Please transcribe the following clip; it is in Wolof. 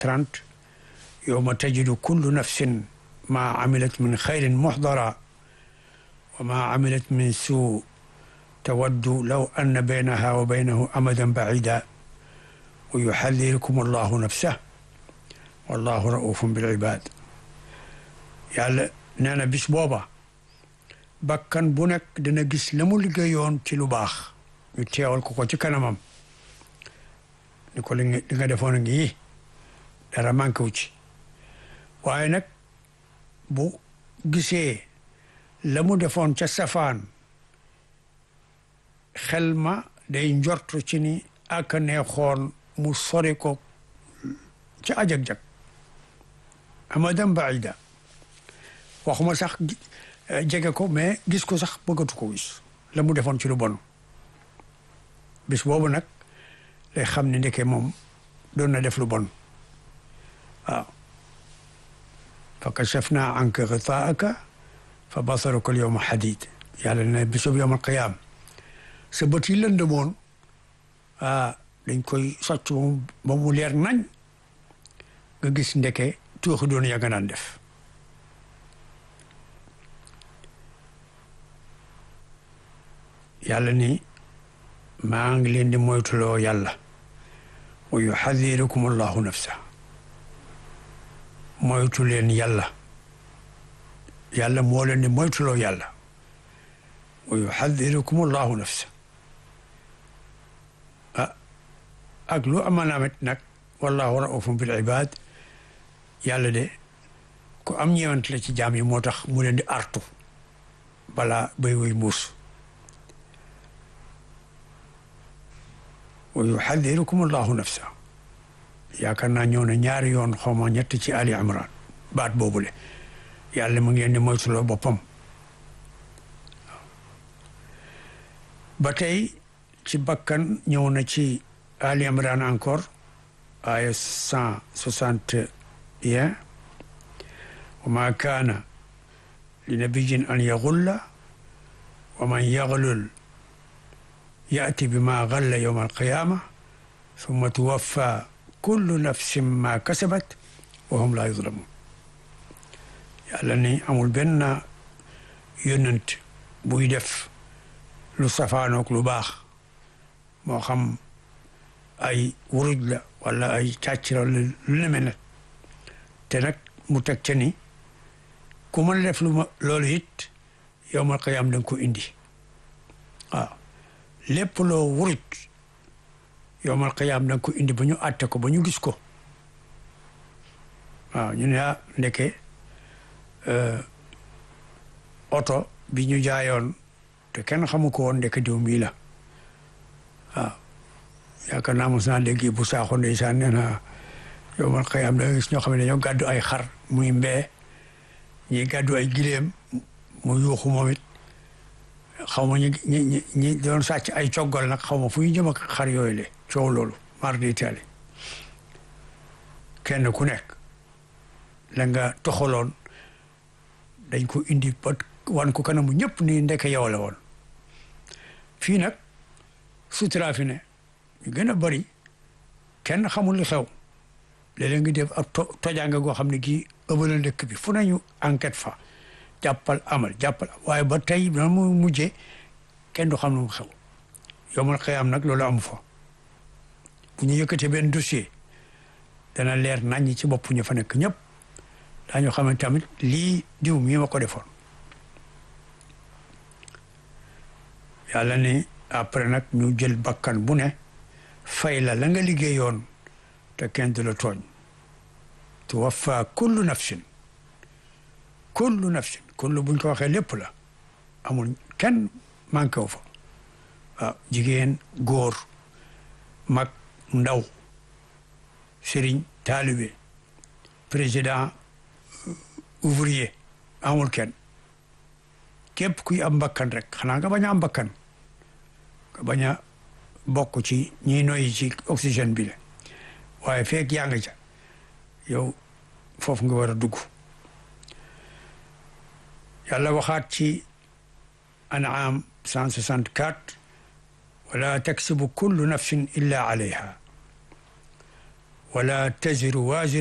30 yowma tajidu kullu nafsin ma amilat min xayrin muxdara wa ma amilat min suu tawaddu law anna baynaha wa baynahu amadan bacida wa yuxadirukum allahu nafsah wallahu raufun bil ibad yàlla nee na bis booba bakkan bu nekk dina gis la mu liggéeyoon ci lu baax ñu teewal ko ko ci kanamam ni ko li nga defoon a ngi dara manqué wu ci waaye nag bu gisee la mu defoon ca safaan xel ma day njortu ci ni ak neexoon mu sori ko ci ajag-jag amadan baida waxuma sax jege ko mais gis ko sax bëggatu ko gis la mu defoon ci lu bon bis boobu nag lay xam ne ndeke moom doon na def lu bon waaw fa kachafna anka gitaaka fa basaruka al yawma hadid yàlla ne bisub yawm al qiyaam sa bët yi lëndëmoon ah dañ koy socc ba mu leer nañ nga gis ndeke tuuxi doon ya nga naan def yàlla ni maa ngi leen di moytuloo yàlla wa yuxadirukum allahu nafsa moytu leen yàlla yàlla moo leen di moytuloo yàlla wa yuxadirukum allahu nafsa ah ak lu amanaamet nag wallahu raufun bil ibad yàlla de ku am ñeewant la ci jaam yi moo tax mu leen di artu balaa bay woy muus wa yuxadirukum allahu nafsa yaakaar naa ñëw na ñaari yoon xawma ñett ci ali imran baat boobule yàlla mu ngi leen di moytuloo boppam ba tey ci bakkan ñëw na ci ali imran encore aya cent soixante et un wa ma kaana li nabiyin an yagulla wa man yaglul yaati bi ma galla yowma alqiyama summa tuwaffa kullu nafsin ma kasabat wa hum la yuzlamun yàlla ni amul benn yónnent buy def lu safaanook lu baax moo xam ay wuruj la wala ay càccira lu ne mel ne te nag mu teg ca ni ku mën a def lu ma loolu it yowmal qiyaam da nga ko indi waaw lépp loo wuruj yowmal qiyaam da nga ko indi ba ñu àtte ko ba ñu gis ko waaw ñu ne ah ndeke oto bi ñu jaayoon te kenn xamu ko woon ndeke diw mii la waaw yaakaar naa mos naa dégg bu saaxo ndeysaan nee na yowmal qiyaam da nga gis ñoo xam ne dañoo gàddu ay xar muy mbee ñi gàddu ay gileem mu yuuxu moom it xaw ma ñi ñi ñi doon sàcc ay coggal nag xaw ma fu ñu jëm ak xar yooyu le coow loolu mar di taali kenn ku nekk la nga toxaloon dañ ko indi ba wan ko kanamu ñëpp ni ndeke yow la woon fii nag sutura fi ne ñu gën a bari kenn xamul li xew léeg-léeg ngi def ab tojaanga goo xam ne gii ëbbala ndëkk bi fu nañu enquête fa jàppal amal jàppal waaye ba tey na mu mujjee kenn du xam ne mu xew yomal xëyam nag loolu amu fa bu ñu yëkkatee benn dossier dana leer naññ ci bopp ñu fa nekk ñëpp daañu xam ne tamit lii diw mii ma ko defoon yàlla ni après nag ñu jël bakkan bu ne fay la la nga liggéeyoon te kenn du la tooñ tuwaffa kullu nafsin kullu nafsin kullu buñ ko waxee lépp la amul kenn manqué wu fa waaw jigéen góor mag ndaw sëriñ taalibe président ouvrier amul kenn képp kuy am mbakkan rek xanaa nga bañ a am mbakkan nga bañ a bokk ci ñiy noyyi ci oxygène bi la waaye feek yaa nga ca yow foofu nga war a dugg yàlla waxaat ci an'am 164 wala taksibu kullu nafsin illa alayha wala taziru